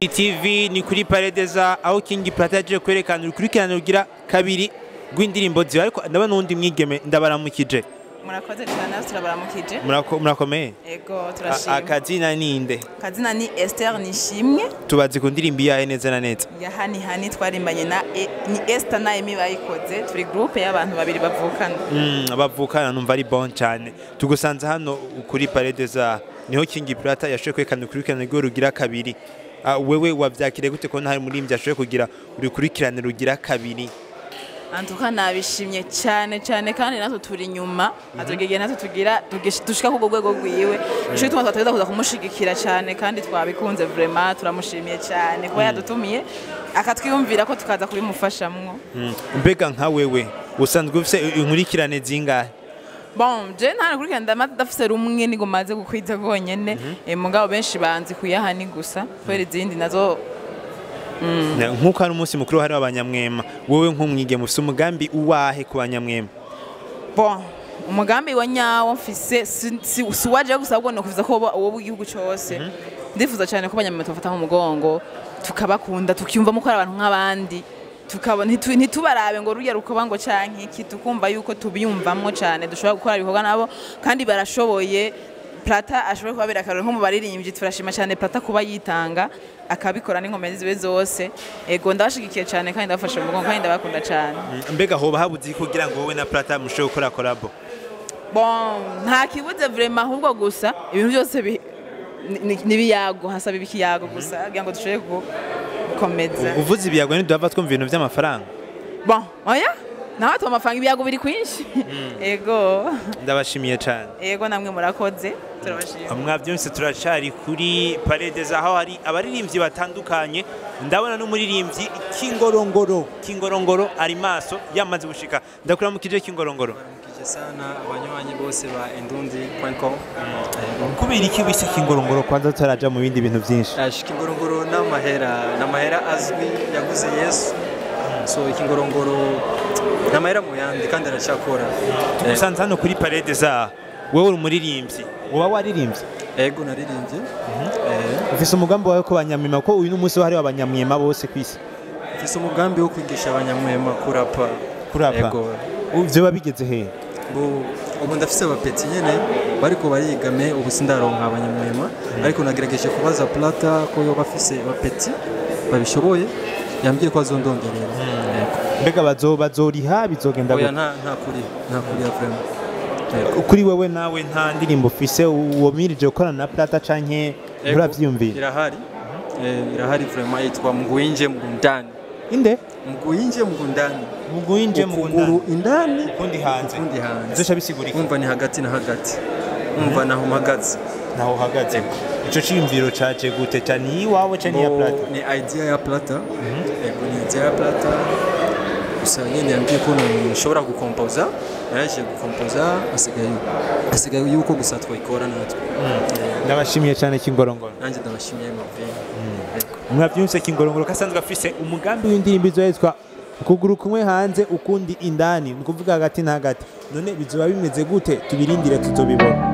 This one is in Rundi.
TV ni kuri Paredeza aho King Plata yaje kwerekana urukurikirane rugira kabiri rw'indirimbo ziwe ariko ndabona n'uwundi mwigeme ndabaramukije murakoze cyane turabaramukije Murako- murakomeye ego A- turashima akazina ninde kazina ni Esther Nishimwe tubazi ku ndirimbo iyahe neza na neza ya hani hani twarimbanye na E- ni Esther na Emi bayikoze turi groupe y'abantu babiri bavukana Mm, bavukana numva ari bon cyane tugusanze hano kuri Paredeza niho King Plata yashoboye kwerekana urukurikirane rwiwe rugira kabiri Ah, wewe wavyakire gute ko hari umuririmbyi ashoboye kugira urukurikirane rugira kabiri antuka nabishimye cyane cyane kandi natwe turi inyuma atugegeye natwe tugira tugish- dushika ku rwego rwiwe nico gituma twateza kuza kumushigikira cyane kandi twabikunze vraiment turamushimiye cyane kuba yadutumiye akatwiyumvira ko tukaza kubimufashamwo Mm, mbega nka wewe usanzwe ufise inkurikirane zingahe Bon, je nta nakurikirana ndamaze dafise rumwe nigo maze gukwiza konyene eh, mugabo benshi banzi kuyahani gusa kubera izindi nazo Na- nk'uko hari umunsi mukuru hari abanyamwema wowe nk'umwigeme ufise umugambi uwahe ku banyamwema bon umugambi wa nyawo mfise si- si si waje gusa ahubwo nokuvuza ko uwo w'igihugu cyose ndifuza cyane ko abanyamwema tubafata mu mugongo tukabakunda tukiyumvamo ko ari abantu nk'abandi tukabona ntitu- ntitubarabe ngo rujya rukoba ngo canke iki tukumva yuko tubiyumvamo cyane dushobora gukora ibikorwa nabo kandi barashoboye Plata ashobora kubabera akarori nko mu baririmbyi turashima cyane Plata kuba yitanga akabikora n'inkomezi ziwe zose ego ndabashigikiye cyane kandi ndabafashe mu mugongo kandi ndabakunda cyane Mm, mbega hoba habuze iki kugira ngo wowe na Plata mushobore gukora collabo bon nta kibuze vraiment ahubwo gusa ibintu byose bi- ni- ni- n'ibiyago hasaba ibikiyago gusa kugira ngo dushobore gu- gukomeza uvuze ibiyago ntiduhava twumva ibintu by'amafaranga bon oya nawe tuba amafaranga ibiyago biri kwinshi ego ndabashimiye cyane ego namwe murakoze turabashimiye mwabyumvise turacari kuri Paredeza aho hari abaririmbyi batandukanye ndabona n'umuririmbyi Kingorongoro Kingorongoro ari maso yamaze gushika ndakuramukije Kingorongoro Mkije sana abanywanyi bose ba indundi.com kubera iki wise Kingorongoro kwanza tutaraja mu bindi bintu byinshi Ash kingorongoro n'amahera n'amahera azwi yaguze Yesu so ikingorongoro n'amahera mu yandi kandi aracyakora Eh, usanze hano kuri Paredeza wowe uri umuririmbyi uba waririmbye ego naririmbye Eh, ufise umugambi wawe ko banyamwema ko uyu n'umunsi wahariwe abanyamwema bose ku isi mfise umugambi wo kwigisha abanyamwema kurapa kurapa ego ivyo babigeze hehe ubu ubu ndafise abapeti nyene bariko barigame ubu sindaronka abanyamwema ariko nagerageje kubaza plata ko yoba afise abapeti babishoboye yambwiye ko azondongerera Ego. mbega bazo bazoriha bizogenda oya gute nta nta kuri nta kuri ya vraiment Ego. kuri wewe nawe nta ndirimbo ufise womirije gukorana na Plata canke Ego, nturavyiyumvira irahari Eh, irahari vraiment yitwa mguinje mgundani inde mguinje mgundani mugwinje ukuguru indani ukundi hanze ukundi hanze zosha bisigurika umva ni hagati na hagati umva naho mpagaze naho uhagaze ico ciyumviro caje gute cyane iwawe canke iya Bo- Plata ni idea ya plata ego ni idea ya plata gusa nyine yambwiye ko nshobora gukompoza yaraje gukompoza asigaye asigaye yuko gusa twayikora natwe ndabashimiye cyane kingorongoro nanjye ndabashimiye mavini mwavyumvise kingorongoro kasanzwe afise umugambi w'indirimbo izoyitwa ukuguru kumwe hanze ukundi indani ni ukuvuga hagati na hagati none bizoba bimeze gute tubirindire tuzobibona